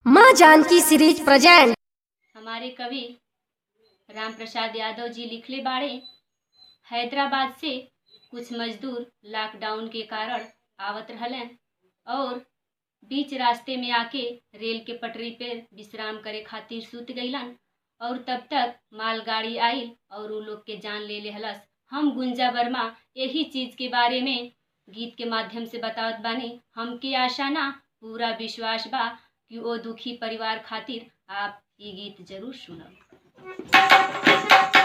माँ Janaki series present हमारे कवि राम प्रसाद यादव जी लिखले बाड़े हैदराबाद से कुछ मजदूर लॉकडाउन के कारण आवत रहलन और बीच रास्ते में आके रेल के पटरी पे विश्राम करे खातिर सूत गईलन और तब तक मालगाड़ी आइल और उ लोग के जान ले लेहलस हम गुंजा वर्मा यही चीज के बारे में गीत के माध्यम से बतावत बानी हमके आशा ना पूरा विश्वास बा कि ओ दुखी परिवार खातिर आप ये गीत जरूर सुनब